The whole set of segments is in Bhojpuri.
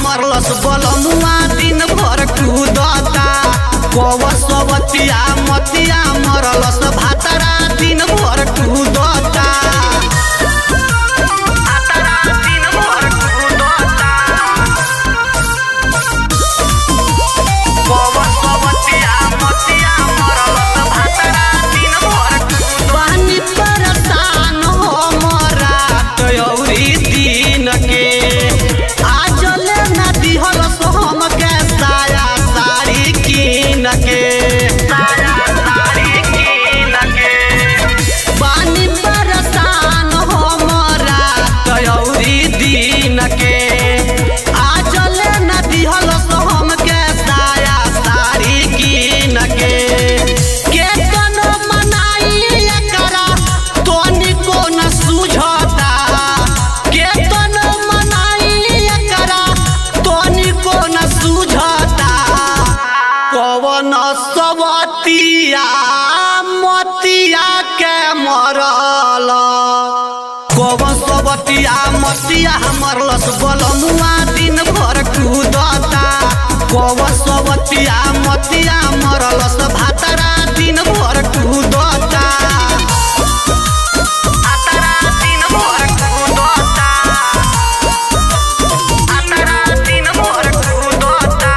मरलस बलमुआ दिन भर कूदता कवसवतिया मतिया मरलस भातरा दिन भर कूदता भातरा दिन भर कूदता कवसवतिया मतिया मरलस भातरा दिन भर पानी परेशान हमरा कयौरी दिन के आजले न दिहलस हमके साया साड़ी कीन के साया साड़ी कीन के पानी परेशान हमरा कयौरी दिन के आजले न दिहलस हमके साया साड़ी कीन के केतनो मनाई एकरा तनिको न सुझता केतनो मनाई एकरा तनिको न सुझता कवन सवतिया मतिया के मरल कवन सवतिया मतिया मरलस बलमुआ दिन भर कूदता कवन सवतिया मतिया मरलस भातरा दिन भर कूदता भातरा दिन भर कूदता भातरा दिन भर कूदता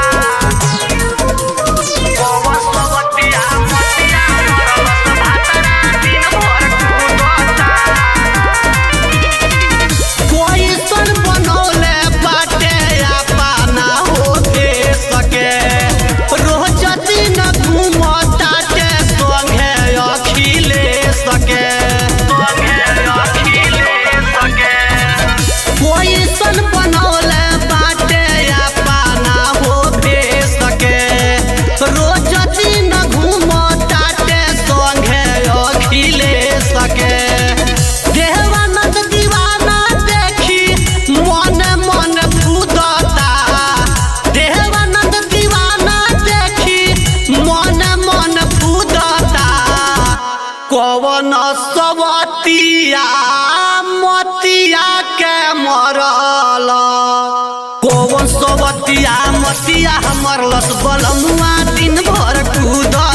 कवन सवतिया मतिया मरलस भातरा दिन भर कूदता कोई सन बनौले बाटे अपना होते सके रोज दिन घूमताटे संगे अखिले सके संगे अखिले सके कोई सन बनौले बाटे अपना होते सके रोज दिन घूमताटे संगे अखिले सके देवानंद दीवाना देखी मन मन फूदता देवानंद दीवाना देखी मन मन फूदता कवन सवतिया मतिया के मरल कवन सवतिया मतिया मरलस बलमुआ दिन भर कूदता